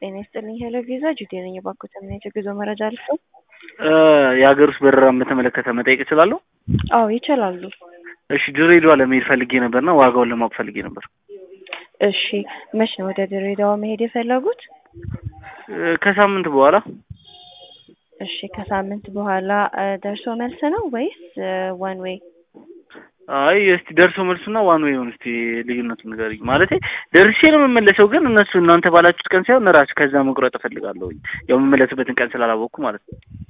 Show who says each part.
Speaker 1: ጤና ይስጥልኝ ሄሎ ቪዛ ጁዴ ነኝ። የባንኮት እምነት የጉዞ መረጃ አልፈው
Speaker 2: የሀገር ውስጥ በረራን በተመለከተ መጠየቅ እችላለሁ?
Speaker 1: አዎ ይችላሉ።
Speaker 2: እሺ ድሬዳዋ ለመሄድ ፈልጌ ነበርና ዋጋውን ለማወቅ ፈልጌ ነበር።
Speaker 1: እሺ መች ነው ወደ ድሬዳዋ መሄድ የፈለጉት?
Speaker 2: ከሳምንት በኋላ
Speaker 1: እሺ ከሳምንት በኋላ ደርሶ መልስ ነው ወይስ ዋን ዌይ?
Speaker 2: አይ እስቲ ደርሶ መልሱና ዋን ዌይ እስቲ ልዩነቱን ንገሪኝ። ማለቴ ደርሼ ነው የምመለሰው፣ ግን እነሱ እናንተ ባላችሁት ቀን ሳይሆን ራሱ ከዛ መቁረጥ እፈልጋለሁ። ያው የምመለስበትን ቀን ስላላወቅኩ ማለት ነው።